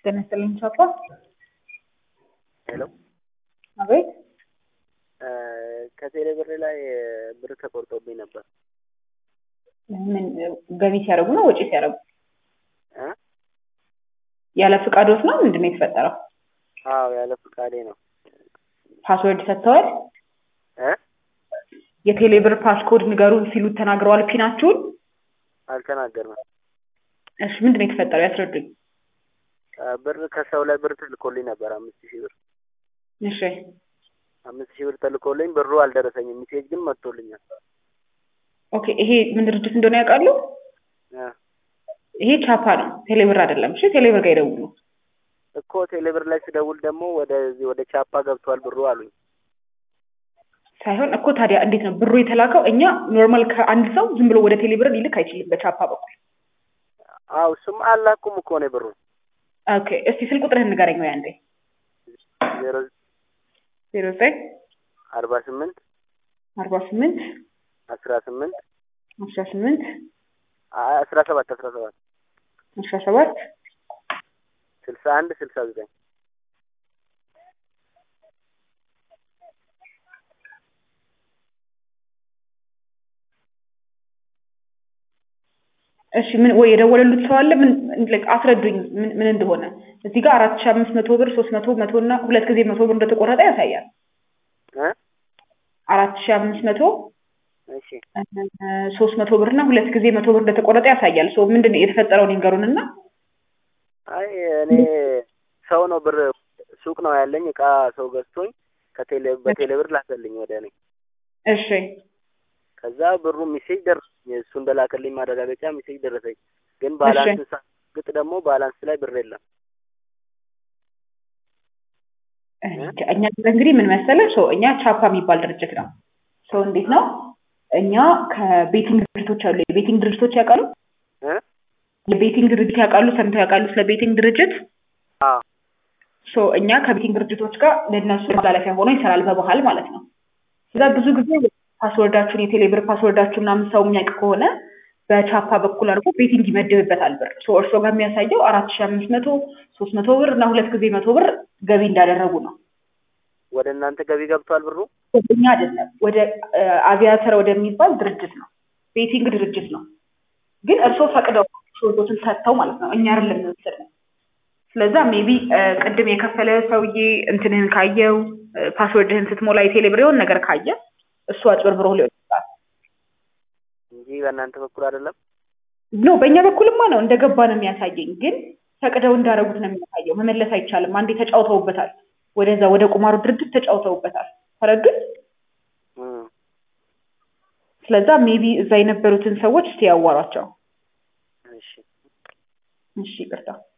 ጤና ይስጥልኝ ቻፓ። ሄሎ አቤት ከቴሌ ብር ላይ ብር ተቆርጦብኝ ነበር። ምን ገቢ ሲያደርጉ ነው ወጪ ሲያደርጉ? እ? ያለ ፍቃዶት ነው ምንድን ነው የተፈጠረው? አዎ ያለ ፍቃዴ ነው። ፓስወርድ ሰጥተዋል? እ? የቴሌ ብር ፓስኮድ ንገሩን ሲሉት ተናግረዋል ፒናችሁን? አልተናገርንም። እሺ ምንድን ነው የተፈጠረው ያስረዱኝ። አ፣ ብር ከሰው ላይ ብር ተልኮልኝ ነበር አምስት ሺህ ብር እሺ አምስት ሺህ ብር ተልኮልኝ ብሩ አልደረሰኝም። ሚሴጅ ግን መጥቶልኛል። ኦኬ ይሄ ምን ድርጅት እንደሆነ ያውቃሉ? እ፣ ይሄ ቻፓ ነው ቴሌ ብር አይደለም። እሺ ቴሌ ብር ጋር ይደውሉ። እኮ ቴሌ ብር ላይ ስደውል ደግሞ ወደዚህ ወደ ቻፓ ገብቷል ብሩ አሉኝ። ሳይሆን እኮ ታዲያ እንዴት ነው ብሩ የተላከው? እኛ ኖርማል ከአንድ ሰው ዝም ብሎ ወደ ቴሌ ብር ሊልክ አይችልም በቻፓ በኩል። አዎ እሱም አላኩም እኮ ነው ብሩ ኦኬ እስቲ ስልክ ቁጥርህን ንገረኝ ወይ አንዴ። ዜሮ ዜሮ ዘጠኝ አርባ ስምንት አርባ ስምንት አስራ ስምንት አስራ ስምንት አስራ ሰባት አስራ ሰባት አስራ ሰባት ስልሳ አንድ ስልሳ ዘጠኝ እሺ ምን ወይ የደወለሉት ሰው አለ? ምን like አስረዱኝ ምን ምን እንደሆነ። እዚህ ጋር አራት ሺህ አምስት መቶ ብር ሶስት መቶ መቶ እና ሁለት ጊዜ መቶ ብር እንደተቆረጠ ያሳያል። እ? አራት ሺህ አምስት መቶ እሺ ሶስት መቶ ብር እና ሁለት ጊዜ መቶ ብር እንደተቆረጠ ያሳያል። ሶ ምንድን ነው የተፈጠረውን ይንገሩን እና አይ እኔ ሰው ነው ብር ሱቅ ነው ያለኝ እቃ ሰው ገዝቶኝ ከቴሌ በቴሌ ብር ላከልኝ ወደ እኔ እሺ ከዛ ብሩ ሚሴጅ ደረሰኝ እሱ እንደላከልኝ ማረጋገጫ ሚሴጅ ደረሰኝ ግን ባላንስ ሳግጥ ደግሞ ባላንስ ላይ ብር የለም እኛ እንግዲህ ምን መሰለህ ሰው እኛ ቻፓ የሚባል ድርጅት ነው። ሰው እንዴት ነው እኛ ከቤቲንግ ድርጅቶች አሉ። የቤቲንግ ድርጅቶች ያውቃሉ? እ? የቤቲንግ ድርጅት ያውቃሉ? ሰምተው ያውቃሉ ስለ ቤቲንግ ድርጅት? አዎ ሶ እኛ ከቤቲንግ ድርጅቶች ጋር ለእነሱ ማላለፊያ ሆኖ ይሰራል በባህል ማለት ነው። እዛ ብዙ ጊዜ ፓስወርዳችሁን የቴሌብር ፓስወርዳችሁ ምናምን ሰው የሚያውቅ ከሆነ በቻፓ በኩል አድርጎ ቤቲንግ ይመድብበታል ብር። ሶ እርስዎ ጋር የሚያሳየው አራት ሺህ አምስት መቶ ሶስት መቶ ብር እና ሁለት ጊዜ መቶ ብር ገቢ እንዳደረጉ ነው። ወደ እናንተ ገቢ ገብቷል ብሩ ወደኛ አይደለም፣ ወደ አቪያተር ወደሚባል ድርጅት ነው። ቤቲንግ ድርጅት ነው። ግን እርስዎ ፈቅደው ሾርቶትን ሰጥተው ማለት ነው። እኛ አይደለም የምንወስድ ነው። ስለዛ ሜቢ ቅድም የከፈለ ሰውዬ እንትንህን ካየው ፓስወርድህን ስትሞላ የቴሌብር የሆነ ነገር ካየ እሱ አጭበርብሮ ሊሆን ይችላል። እንጂ በእናንተ በኩል አይደለም። ኖ በእኛ በኩልማ ነው እንደገባ ነው የሚያሳየኝ። ግን ፈቅደው እንዳደረጉት ነው የሚያሳየው። መመለስ አይቻልም። አንዴ ተጫውተውበታል። ወደዛ ወደ ቁማሩ ድርጅት ተጫውተውበታል። ተረዱኝ። እም። ስለዛ ሜቢ እዛ የነበሩትን ሰዎች እስቲ ያዋሯቸው። እሺ እሺ ይቅርታ።